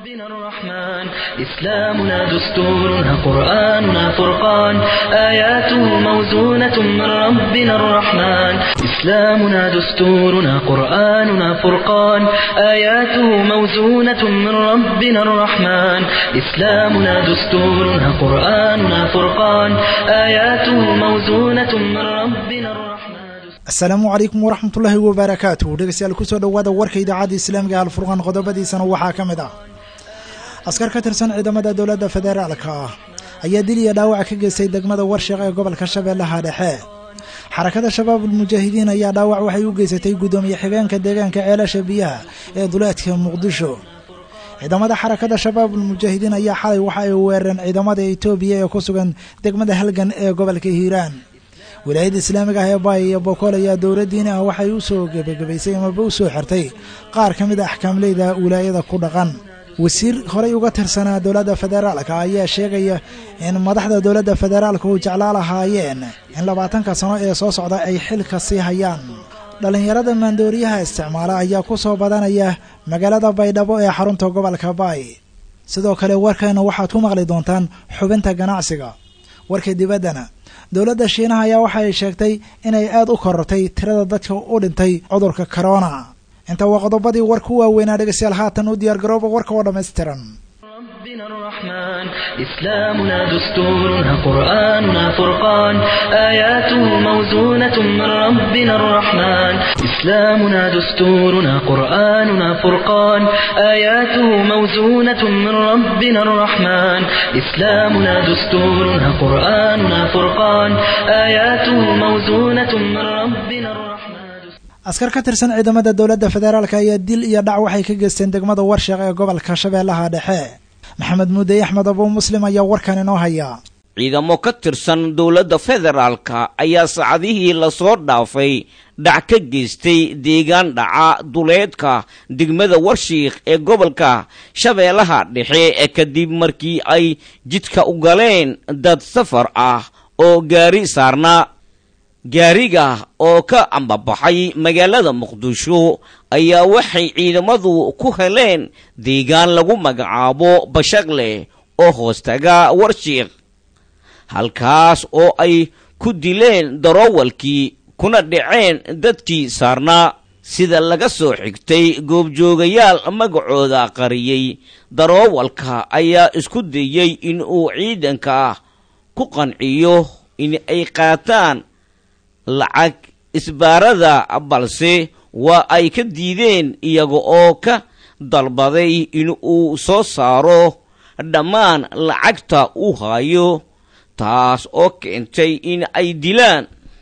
ربنا الرحمن إسلامنا دستورنا قرآننا فرقان آياته موزونة من ربنا الرحمن إسلامنا دستورنا قرآننا فرقان آياته موزونة من ربنا الرحمن إسلامنا دستورنا قرآننا فرقان آياته موزونة من ربنا الرحمن asalaamu calaykum waraxmatullaahi wabarakaatu dhegeystayaal kusoo dhowaada warka idaacadda islaamiga alfurqaan qodobadiisana waxaa ka mid ah askar ka tirsan ciidamada dowladda federaalka ah ayaa dil iyo dhaawac ka geystay degmada warshiq ee gobolka shabeellaha dhexe xarakada shabaabul mujaahidiin ayaa dhaawac waxay u geysatay guddoomiye xigeenka deegaanka ceelasha biyaha ee duleedka muqdisho ciidamada xarakada shabaabul mujaahidiin ayaa xalay waxa ay weerareen ciidamada etoobiya ee ku sugan degmada halgan ee gobolka hiiraan wilaayadda islaamiga ah ee baay iyo bokool ayaa dowladdiini ah waxay u soo gebagabaysay amaba u soo xirtay qaar ka mid a axkaamleyda wilaayada ku dhaqan wasiir horey uga tirsanaa dowladda federaalka ayaa sheegaya in madaxda dowladda federaalka u jeclaa lahaayeen in labaatanka sano ee soo socda ay xilka sii hayaan dhallinyarada maandooriyaha isticmaala ayaa ku soo badanaya magaalada baydhabo ee xarunta gobolka baay sidoo kale warkeena waxaad ku maqli doontaan xubinta ganacsiga warka dibaddana dowladda shiinaha ayaa waxa ay sheegtay inay aad u korortay tirada dadka u dhintay cudurka corona inta waa qodobadii warka u waaweynaa dhegeystayaal haatan u diyaargarooba warka oo dhammaystiran ربنا الرحمن إسلامنا دستورنا قرآننا فرقان آياته موزونة من ربنا الرحمن إسلامنا دستورنا قرآننا فرقان آياته موزونة من ربنا الرحمن إسلامنا دستورنا قرآننا فرقان آياته موزونة من ربنا الرحمن askar ka tirsan ciidamada dowladda federaalka ayaa dil iyo dhac waxay ka geysteen degmada warshiq ee gobolka shabeellaha dhexe maxamed muudey axmed abuu muslim ayaa warkan inoo haya ciidamo ka tirsan dowladda federaalka ayaa saacadihii lasoo dhaafay dhac ka geystay deegaan dhaca duleedka degmada warshiikh ee gobolka shabeellaha dhexe ee kadib markii ay jidka u galeen dad safar ah oo gaari saarnaa gaariga oo ka ambabaxay magaalada muqdisho ayaa waxay ciidamadu ku heleen deegaan lagu magacaabo bashaqleh oo hoostaga warshiikh halkaas oo ay ku dileen daroowalkii kuna dhaceen dadkii saarnaa sida laga soo xigtay goobjoogayaal magacooda qariyey daroowalka ayaa isku dayey in uu ciidanka ku qanciyo in ay qaataan lacag isbaarada balse waa ay ka diideen iyaga oo ka dalbaday in uu soo saaro dhammaan lacagta uu hayo taas oo keentay in ay dilaan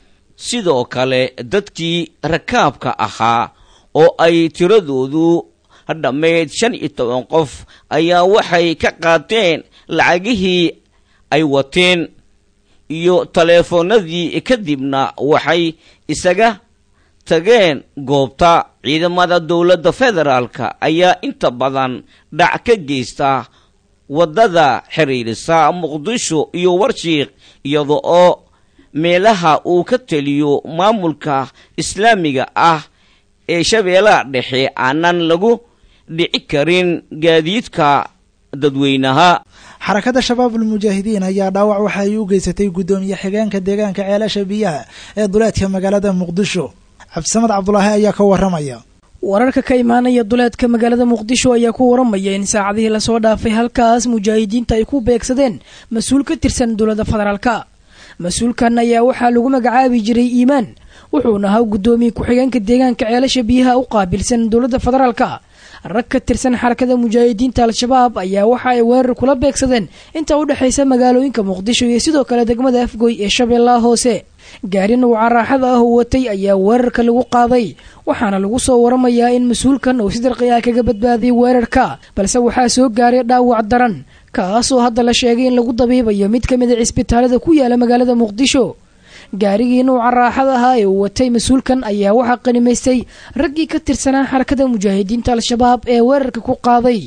sidoo kale dadkii rakaabka ahaa oo ay tiradoodu dhammayd shan iyo toban qof ayaa waxay ka qaateen lacagihii ay wateen iyo taleefoonadii kadibna waxay isaga tageen goobta ciidamada dowladda federaalka ayaa inta badan dhac ka geysta waddada xiriirisa muqdisho iyo warshiikh iyada oo meelaha uu ka teliyo maamulka islaamiga ah ee shabeellaha dhexe aanan lagu dhici karin gaadiidka dadweynaha xarakada shabaabul mujaahidiin ayaa dhaawac waxa ay u geysatay guddoomiye xigeenka deegaanka ceelasha biyaha ee duleedka magaalada muqdisho cabdisamad cabdulaahi ayaa ka waramaya wararka ka imaanaya duleedka magaalada muqdisho ayaa ku waramaya in saacadihii lasoo dhaafay halkaas mujaahidiinta ay ku beegsadeen mas-uul ka tirsan dowladda federaalka mas-uulkan ayaa waxaa lagu magacaabi jiray iimaan wuxuuna ahaa guddoomiye ku-xigeenka deegaanka ceelasha biyaha u qaabilsan dowladda federaalka rag ka tirsan xarakada mujaahidiinta al-shabaab ayaa waxa ay weerar kula beegsadeen inta u dhexaysa magaalooyinka muqdisho iyo sidoo kale degmada afgoy ee shabeellaha hoose gaari nuuca raaxada ah uu watay ayaa weerarka lagu qaaday waxaana lagu soo waramayaa in mas-uulkan uu si darqi ah kaga badbaadiyay weerarka balse waxaa soo gaaray dhaawac daran kaasoo hadda la sheegay in lagu dabiibayo mid ka mid a cisbitaalada ku yaala magaalada muqdisho gaarigii nuuca raaxada ahaa ee uu watay mas-uulkan ayaa waxaa qanimaystay raggii ka tirsanaa xarakada mujaahidiinta al-shabaab ee weerarka ku qaaday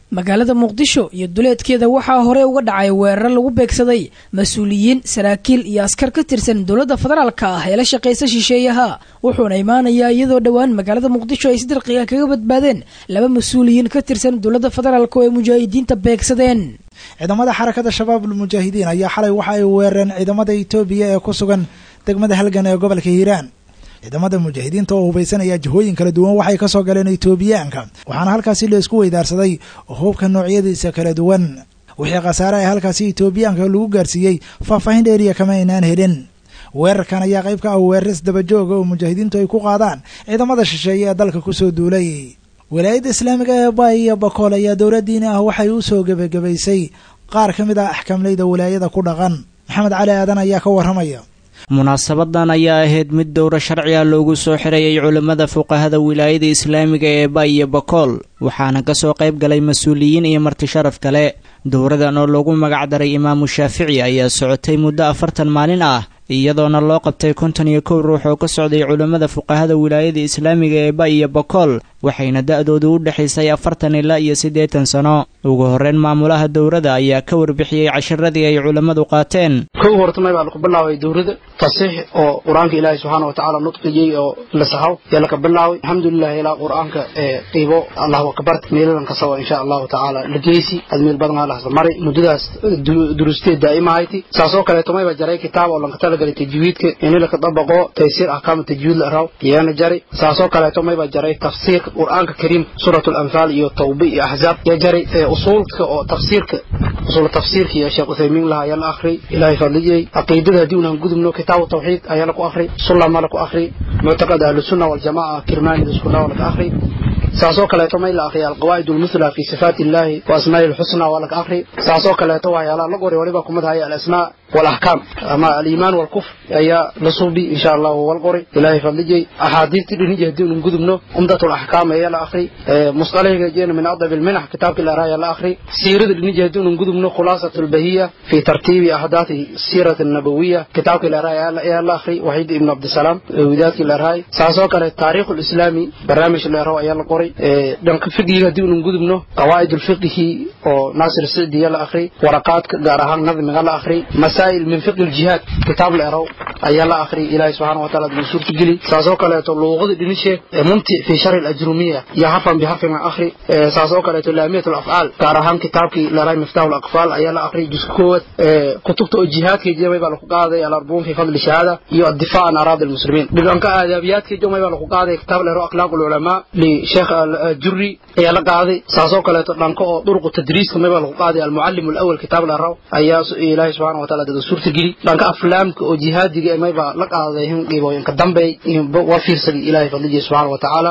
magaalada muqdisho iyo duleedkeeda waxaa hore uga dhacay weerar lagu beegsaday mas-uuliyiin saraakiil iyo askar ka tirsan dowladda federaalka ah ee la shaqaysa shisheeyaha wuxuuna imaanayaa iyadoo dhowaan magaalada muqdisho ay si dirqiga kaga badbaadeen laba mas-uuliyiin ka tirsan dowladda federaalk oo ay mujaahidiinta beegsadeen ciidamada xarakada shabaabul mujaahidiin ayaa xalay waxa ay weerareen ciidamada itoobiya ee ku sugan degmada halgan ee gobolka hiiraan ciidamada mujaahidiinta oo hubaysanaya jihooyin kala duwan waxay kasoo galeen itoobiyaanka waxaana halkaasi la isku weydaarsaday hubka noocyadiisa kala duwan wixii khasaare ee halkaasi itoobiyaanka lagu gaarsiiyey faahfaahin dheeriya kama aynaan helin weerarkan ayaa qayb ka ah weeraris dabajooga oo mujaahidiintu ay ku qaadaan ciidamada shisheeye ee dalka kusoo duulay walaayadda islaamiga ee baay iyo bakool ayaa dowladdiini ah waxay u soo gebagabaysay qaar ka mid ah axkaamleyda walaayada ku dhaqan maxamed cali aadan ayaa ka warramaya munaasabadan ayaa ahayd mid dowro sharciga loogu soo xirayay culimmada fuqahada wilaayada islaamiga ee bay iyo bakool waxaana kasoo qayb galay mas-uuliyiin iyo marti sharaf kale dowradan oo loogu magacdaray imaamu shaafici ayaa socotay muddo afartan maalin ah iyadoona loo qabtay konton iyo kow ruux oo ka socday culimmada fuqahada wilaayada islaamiga ee bay iyo bakool waxayna da-doodu u dhexaysay afartan ilaa iyo siddeetan sano ugu horreyn maamulaha dowrada ayaa ka warbixiyey casharadii ay culimmadu qaateen kow hortamay baa laku bilaabay dowrada fasiix oo qur-aanka ilaahay subxaana watacaala nudqigiyey oo la saxaw yaa laka bilaabay alxamdulilah ilaa qur-aanka ee qiibo allahu akbar meeladan kasaba insha allahu tacaala la geysi ad meel badan aa lahasla maray muddadaas durusteed daa'imahayty saasoo kaleeto mayba jaray kitaab oo lanka talagalay tajwiidka ini laka dabaqo taysiir ahkaama tajwiid la raw iyana jari saasoo kaleeto mayba jaray tafsiirka qur-aanka kariimka suurat alanfaal iyo tawba iyo axzaab yaa jaray usuulka oo tafsiirka usul tafsiirka iyo sheekh uthaymiin laha ayaa la akhri ilaahay fadliyey caqiidada haddii unaan gudubno kitaabu tawxiid ayaa laku akhri sullama laku akhri muctaqad ahlusunna waljamaca kirmaanida iskunawa laka akhri saasoo kaleeto may la akhriya alqawaa'id almuthla fi sifaati illahi wa asmaa'i lxusna waa laka akhri saasoo kaleeto waxyaalaha la qori waliba kumid haya alasmaa والأحكام أما الإيمان والكفر أيا لصوبي إن شاء الله والقري إلهي فضلجي أحاديث تدني دون نقدمنا أمدة الأحكام أيا الآخري مصطلح جينا من أضرب المنح كتاب الأرايا الآخري سيرة تدني دون نقدمنا خلاصة البهية في ترتيب أحداث السيرة النبوية كتاب الأرايا أيا الآخري وحيد ابن عبد السلام وذات الأراي ساسوك التاريخ الإسلامي برنامج الأرايا أيا القري دنك فقه دون نقدمنا قواعد الفقه وناصر السعدي أيا الآخري ورقات قارهان نظم الآخري مسائل من فقه الجهاد كتاب الأرو أي الله آخري إلهي سبحانه وتعالى من سورة جلي ساسوك لا تلوغض دنيشة ممتع في شر الأجرومية يحفا بحرف مع آخري ساسوك لا تلامية الأفعال كارهان كتاب كي لراي مفتاح الأقفال أي الله آخري جسكوت كتبت الجهاد كي جمع بالقاضي الأربون في فضل الشهادة يو الدفاع عن أراضي المسلمين بلانك آدابيات كي جمع بالقاضي كتاب الأرو أخلاق العلماء لشيخ الجري أي الله قاضي ساسوك لا تلانكو طرق التدريس كما بالقاضي المعلم الأول كتاب الأرو أي إلهي سبحانه وتعالى suurtageli dhanka aflaamka oo jihaadiga mayba la qaaday dhiibooyinka dambe waa fiirsaday ilaahay fadligiisa subxaana wa tacaala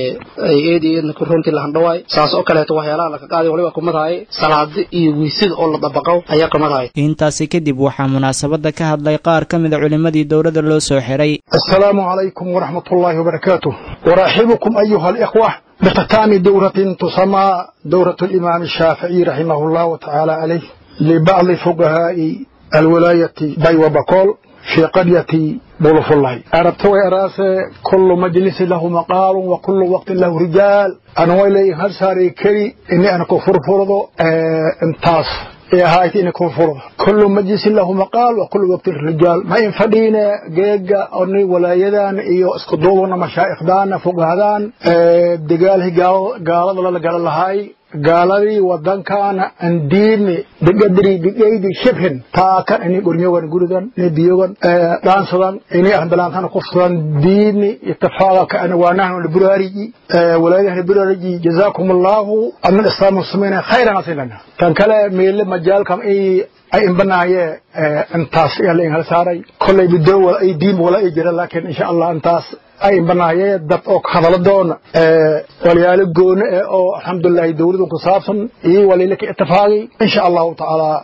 ay eed iyo eedna runtii lahandhawaay saas oo kaleeto waxyaalaha laka qaaday waliba kumadahay salaada iyo weysada oo la dabaqo ayaa kumadahay intaasi kadib waxaa munaasabada ka hadlay qaar ka mida culimmadii dowladda loo soo xiray السلام عليكم ورحمة الله وبركاته أرحبكم أيها الإخوة باختتام دورة تسمى دورة الإمام الشافعي رحمه الله تعالى عليه لبعض فقهاء الولاية بي وبكول في قرية بولف الله أردت وإراس كل مجلس له مقال وكل وقت له رجال أنا ويلي هل ساري كري إني أنا كفر فرضو اه انتاس يا هايتي إني كفر فرضو كل مجلس له مقال وكل وقت الرجال ما ينفدينا جيجا أني ولايدان إيو اسكدوبنا مشايخ دانا فوق هذان اه دقاله قال قال الله قال الله هاي gaaladii wadankaana aan diidni bigadri bigaydi shibhin taakan ini gurnyogan gurigan ini biyogan dhaansadan ini ahbalaantana kufsadan diidni ittifaaqa kaana waa nahnu liburariji walaayadaha liburariji jazaakum allahu adna islaam muslimiina khayran asilana kan kale meele majaalkam ay imbanaayee intaas ayaa la inhala saaray kollay bido wala ay diin wala ay jira laakiin insha allah intaas ay imbanaayee dad oo hadala doona walyaalo goone eh oo alxamdulilahi dowladun ku saabsan iyo waliilaka itifaaqi insha allahu tacaala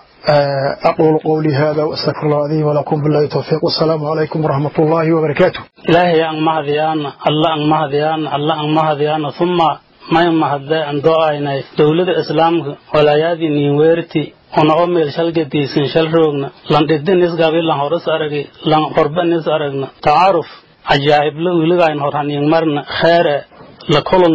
أقول قولي هذا وأستغفر الله لي ولكم بالله التوفيق والسلام عليكم ورحمة الله وبركاته إلهي أن مهديان الله أن مهديان الله أن مهديان ثم ما يمهد أن دعائنا دولة إسلام ولايادي نيويرتي ona o meel shalgadiisin shal roogna lan dhidin isgabi lan horas aragi lan horban is aragna tacaaruf cajaa'ibla wiligayn horhaniing marna kheere la kulungni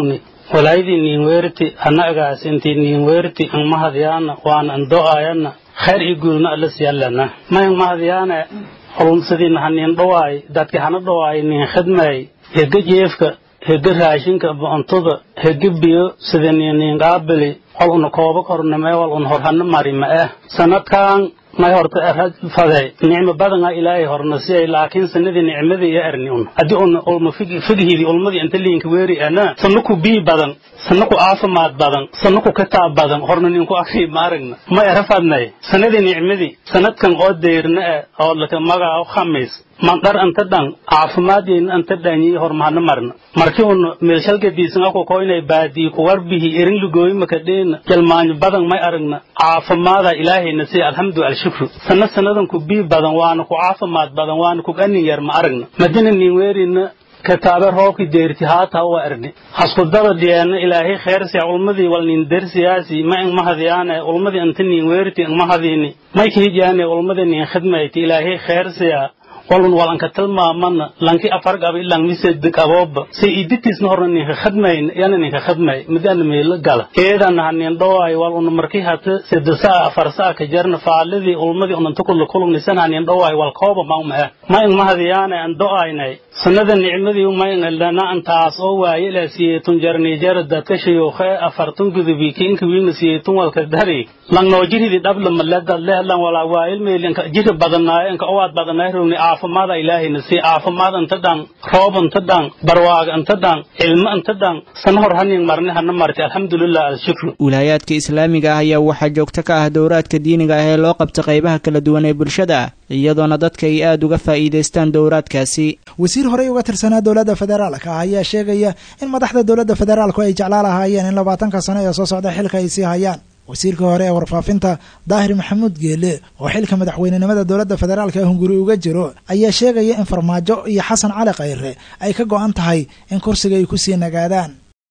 walaayadii niinweerti annagaas intii niinweerti ang mahadyaana waan an do'ayana khayr iyo guulna alla siyallana mayang mahadyaane holumsadiina haniin dhawaay dadki hana dhawaay niin khidmay hega jeefka hega raashinka boontada hega biyo sida niin qaabili wal una kooba kornamee wal un horhana marima eh sanadkan may horta erad faday nicmo badanga ilaahay horna siyay laakiin sanadii nicmadii iyo erni un haddii un ulma fighidi ulmadii inta liinka weeri ana sanaku bii badan sanaku caafimaad badan sanaku kitaab badan horna ninku akri maaragna ma era fadnay sanadii nicmadii sanadkan oo deyrna eh oo laka magaca khamiis mandhar anta dhan caafimaadeen anta dhanyi hormahana marna markii un meelshalgadiisan ako ko inay baadii kuwarbihi erin lugooyi makadheena jalmaanyo badan may aragna caafimaada ilaahayna si alxamdu alshukru sana sanadan ku bii badan waana ku caafimaad badan waana ku ganin yar ma aragna madina nin weerina kataabe roobki deerti haata wa erni haskudaba dhiyeena ilaahay kheersiya ulmadii wal nin dersiyaasi ma ing mahadiyaane ulmadii anta nin weerti ing mahadiini may kahijaane ulmadii nin khidmayti ilaahay kheersiya walun walanka tilmaamana lanki afar gaba ilang mised kabooba se iditisna horna ninka khadmayn yana ninka khadmay midana meelo gala eedana hanin dhawaay wal un marki hata sedasa afar saa ka jarna faaladii ulmadii unanta kullu kulugnisan hanin dhawaay wal kooba mauma ah ma in mahadiyaana an do'aynay sanada nicmadii ma in lana antaas oo waaye la siyeetun jarni jara dadka shayuukhe afartun gudubi kinka wiina siyeetun walka dari lang noo jiridi dhabla malada lehlan walaa waa ilmeelinka jiri badanaayo inka owaad badanaayo rogni caafimaada ilaahayna si caafimaad anta dhan roob anta dhan barwaaga anta dhan cilmo anta dhan sana hor hanin marni hana marti alxamdulilah alshukru wilaayaadka islaamiga ah ayaa waxaa joogto ka ah dowraadka diiniga ah ee loo qabta qaybaha kala duwan ee bulshada iyadoona dadka ay aada uga faa'iidaystaan dowraadkaasi wasiir horey uga tirsanaa dowladda federaalka ah ayaa sheegaya in madaxda dowladda federaalku ay jeclaa lahaayeen in labaatanka sano ee soo socda xilka ay sii hayaan wasiirka hore ee warfaafinta daahir maxamuud geele oo xilka madaxweynenimada dowladda federaalka ee hunguri uga jiro ayaa sheegaya in farmaajo iyo xasan cali khayre ay ka go-an tahay in kursiga ay kusii nagaadaan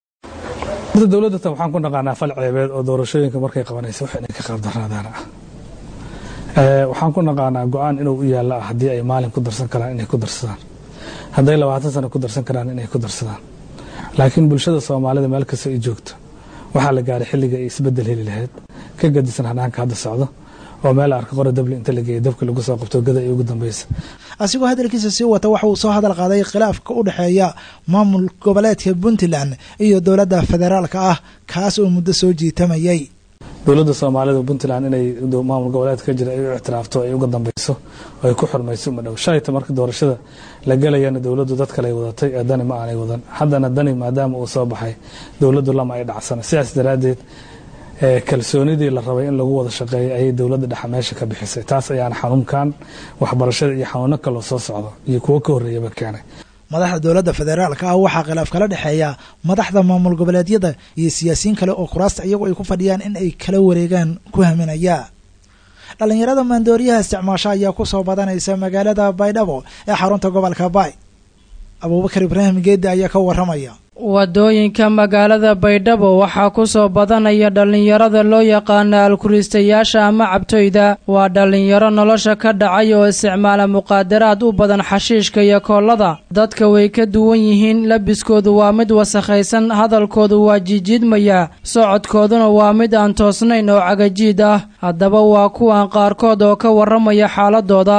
horta dowladda tan waxaan ku naqaanaa fal ceebeed oo doorashooyinka markay qabanaysa wax inay ka qaabdaraadaan ah waxaan ku naqaanaa go-aan inuu u yaalla ah haddii ay maalin ku darsan karaan inay ku darsadaan hadday labaatan sano ku darsan karaan inay ku darsadaan laakiin bulshada soomaalida meel kasta ay joogto waxaa la gaaray xilliga ay isbedel heli lahayd ka gadisan hanaanka hadda socdo oo meel arka qora dabli inta la geeyay dabka lagu soo qabto gada ay ugu dambaysa asigoo hadalkiisa sii wata waxa uu soo hadal qaaday khilaafka u dhexeeya maamul goboleedka puntland iyo dowladda federaalka ah kaas oo muddo soo jiitamayay dowladda soomaalida puntland inay maamul goboleedka ka jira ay u ictiraafto ay uga dambeyso oo ay ku xurmayso uma dhow shalayta marka doorashada la gelayana dowladdu dad kale ay wadatay ee dani ma aanay wadan haddana dani maadaama uu soo baxay dowladdu lama ay dhacsana sidaas daraaddeed kalsoonidii la rabay in lagu wada shaqeeyo ayay dowladda dhexe meesha ka bixisay taas ayaana xanuunkan waxbarashada iyo xanuuno kaloo soo socdo iyo kuwo ka horreeyaba keenay madaxda dowladda federaalka ah waxaa khilaaf kala dhexeeya madaxda maamul goboleedyada iyo siyaasiyiin kale oo kuraasta iyagu ay ku fadhiyaan in ay kala wareegaan ku haminaya dhallinyarada maandooriyaha isticmaasho ayaa ku soo badanaysa magaalada baydhabo ee xarunta gobolka baay abuubakar ibraahim geeddi ayaa ka waramaya wadooyinka magaalada baydhabo waxaa ku soo badanaya dhallinyarada loo yaqaana alkuriistayaasha ama cabtoyda waa dhallinyaro nolosha ka dhacay oo isticmaala muqaadaraad u badan xashiishka iyo koollada dadka way ka duwan yihiin labiskoodu waa mid wasakhaysan hadalkoodu waa jiijiidmaya socodkooduna waa mid aan toosnayn oo cagajiid ah haddaba waa kuwan qaarkood oo ka warramaya xaaladooda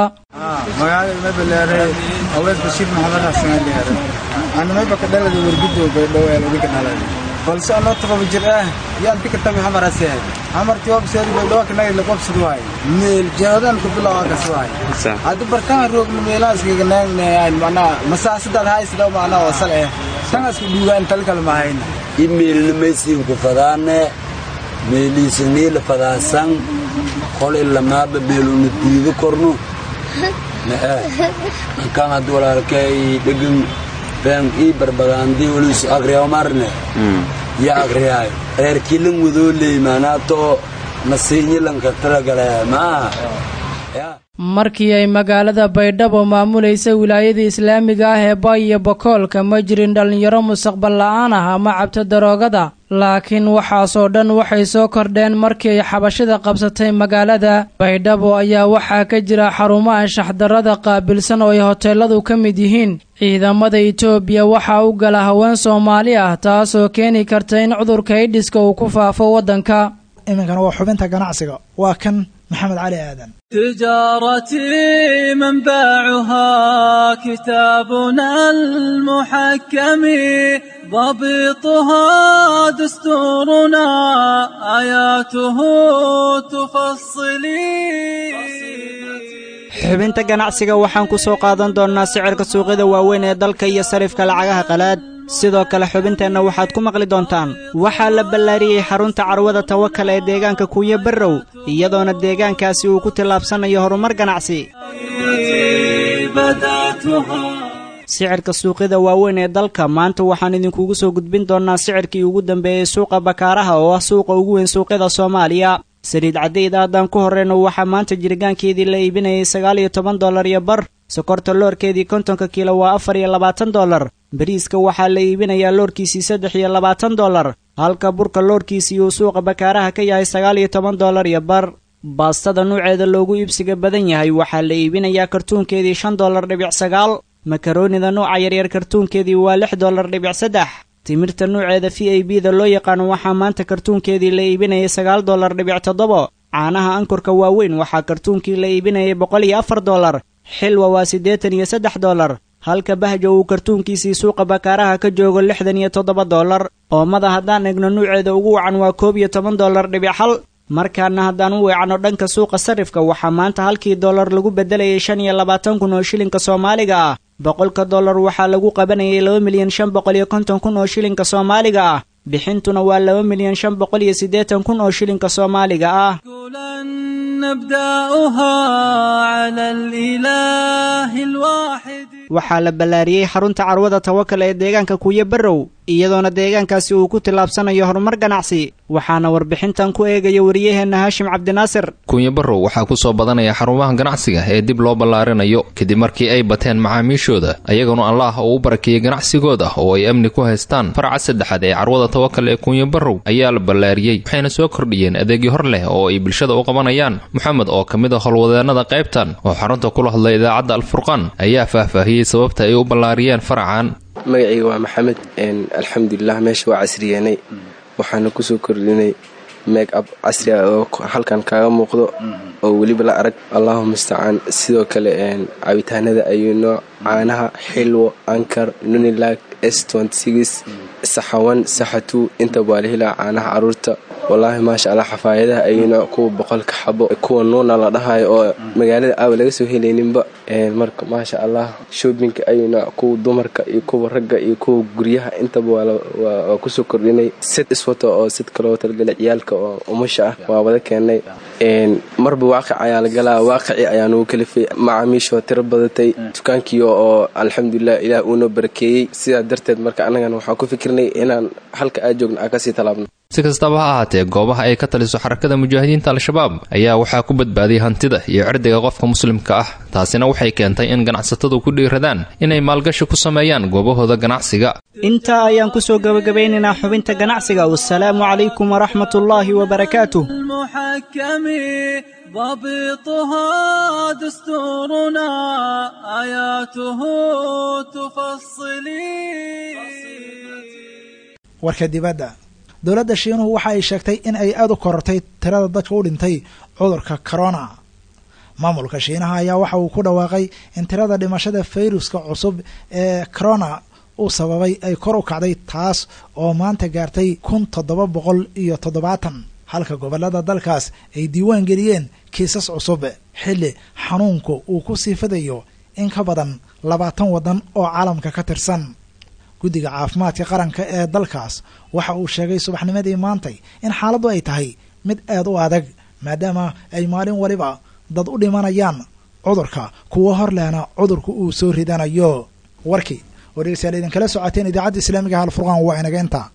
anamaba ka dhalada wargudoo baydhow ee laga dhalay balse anoo toqoba jir ah yaan tika tami hamarase hamarti hobseedi baydhow kanagi laqobsad waay meel jaadan ku bilow akas waay hadda bartanga roogna meelaas kaga naagnayan macnaa masaasadaad haysda macnaa wasal eh tangas ku dhuugaan talkal mahayna imeelna maysiin ku fadaane meeliisa niila fadaasan qol ilamaaba meeluna diido korno kan hadda walaalkay dhegan been ii barbadaandii weliis agriyaw marne ya agriyaayo reer kilan wadoo leey maanaato nasiinyilanka talagale maaha markii ay magaalada baydhabo maamulaysa wilaayada islaamiga ah ee bay iyo bakoolka ma jirin dhallinyaro mustaqbal la-aan ah ama cabto daroogada laakiin waxaasoo dhan waxay soo kordheen markii ay xabashida qabsatay magaalada baydhabo ayaa waxaa ka jira xarumo anshaxdarrada qaabilsan oo ay hoteeladu ka mid yihiin ciidamada itoobiya waxaa u gala haween soomaali ah taasoo keeni karta in cudurka aidhiska uu ku faafo waddanka iminkana waa xubinta ganacsiga waa kan maxamed cali aadan تجارتي منبعها كتابنا المحكم ضبطها دستورنا آياته تفصلي xubinta ganacsiga waxaan ku soo qaadan doonnaa sicirka suuqyada waaweyn ee dalka iyo sarifka lacagaha qalaad sidoo kale xubinteenna waxaad ku maqli doontaan waxaa la ballaariyey xarunta carwada tawakal ee deegaanka kuuyo barrow iyadoona deegaankaasi uu ku tillaabsanayo horumar ganacsi sicirka suuqyada waaweyn ee dalka maanta waxaan idinkugu soo gudbin doonnaa sicirkii ugu dambeeyey suuqa bakaaraha oo ah suuqa ugu weyn suuqyada soomaaliya saliid cadayda haddaan ku horreyno waxaa maanta jirgaankeedii la iibinayay sagaal iyo toban dollar iyo bar sokorta loorkeedii kontonka kiilo waa afar iyo labaatan dollar bariiska waxaa la iibinayaa loorkiisii saddex iyo labaatan dollar halka burka loorkiisii uu suuqa bakaaraha ka yahay sagaal iyo toban dollar iyo bar baastada nuuceeda loogu iibsiga badan yahay waxaa la iibinayaa kartuunkeedii shan dollar dhibic sagaal makaroonida nuuca yaryar kartuunkeedii waa lix dollar dhibic saddex timirta nuuceeda v a b da loo yaqaano waxaa maanta kartuunkeedii la iibinayay sagaal dollar dhibic toddobo caanaha ankurka waaweyn waxaa kartuunkii la iibinayay boqol iyo afar dollar xilwa waa siddeetan iyo saddex dollar halka bahja uu kartuunkiisii suuqa bakaaraha ka joogo lixdan iyo toddoba dollar oomada haddaan egno nuuceeda ugu wacan waa koob iyo toban dollar dhibic hal markaana haddaan u weecanno dhanka suuqa sarifka waxaa maanta halkii dollar lagu beddelayay shan iyo labaatan kun oo shilinka soomaaliga ah boqolka dollar waxaa lagu qabanayay laba milyan shan boqol iyo konton kun oo shilinka soomaaliga ah bixintuna waa laba milyan shan boqol iyo siddeetan kun oo shilinka soomaaliga ah waxaa la ballaariyey xarunta carwada tawakal ee deegaanka kuuyo barrow iyadoona deegaankaasi uu ku tillaabsanayo horumar ganacsi waxaana warbixintan ku eegaya wariyaheenna haashim cabdinaasir kuunya barrow waxaa ku soo badanaya xarumaha ganacsiga ee dib loo ballaarinayo kadib markii ay bateen macaamiishooda ayaguna allaah uu u barakeeyey ganacsigooda oo ay amni ku haystaan faraca saddexaad ee carwada tawakal ee kuunya barrow ayaa la ballaariyey waxayna soo kordhiyeen adeegyo hor leh oo ay bulshada u qabanayaan moxamed oo ka mid a howlwadeennada qaybtan oo xarunta kula hadlay idaacadda alfurqaan ayaa faahfaahiyey sababta ay u ballaariyeen faracan magacayga waa maxamed alxamdulilah meesha waa casriyanay waxaana kusoo kordhinay meeg ab casri ah oo halkan kaaga muuqdo oo weliba la arag allahu mustacaan sidoo kale cabitaanada ayuu nooc caanaha xilwo ankar nunilag s saxawan saxatu intaba waa la helaa caanaha caruurta wallaahi maasha allah xafaayadaha ayuu nooc kuwa boqolka xabo kuwa nuuna la dhahayo oo magaalada aaba laga soo helayninba marka maasha allah shoobinka ayuu nooc kuwa dumarka iyo kuwa ragga iyo kuwa guryaha intaba waa kusoo kordhinay sid iswato oo sid kaloo talgalay ciyaalka oo umusha ah waa wada keenay marba waaqic ayaa la galaa waaqici ayaa nugu kalifay macaamiishoo tiro badatay dukaankii oo alxamdulilah ilaah uunoo barakeeyey sidaa darteed marka annagana waxaan ku fikirnay inaan halka aa joogno aan kasii tallaabno si kastaba ha ahaatee goobaha ay ka taliso xarakada mujaahidiinta al-shabaab ayaa waxaa ku badbaadiyay hantida iyo cirdiga qofka muslimka ah taasina waxay keentay in ganacsatadu ku dhiiradaan inay maalgashi ku sameeyaan goobahooda ganacsiga intaa ayaan ku soo gebagabeynaynaa xubinta ganacsiga wasalaamu calaykum waraxmatullaahi wabarakaatuh ضبطها دستورنا آياته تفصلي warka dibadda dowladda shiinuhu waxa ay sheegtay in ay aada u korortay tirada dadka u dhintay cudurka corona maamulka shiinaha ayaa waxa uu ku dhawaaqay in tirada dhimashada fayruska cusub ee corona uu sababay ay kor u kacday taas oo maanta gaartay kun toddoba boqol iyo toddobaatan halka gobollada dalkaas ay diiwaan geliyeen kiisas cusub xilli xanuunku uu ku sii fidayo in ka badan labaatan waddan oo caalamka ka tirsan guddiga caafimaadka qaranka ee dalkaas waxa uu sheegay subaxnimadii maantay in xaaladdu ay tahay mid aad u adag maadaama ay maalin waliba dad u dhimanayaan cudurka kuwo hor lehna cudurku uu soo ridanayo warkii oo dhegeystayaal idinkala socoteen idaacadda islaamiga halfurqaan waa inaga inta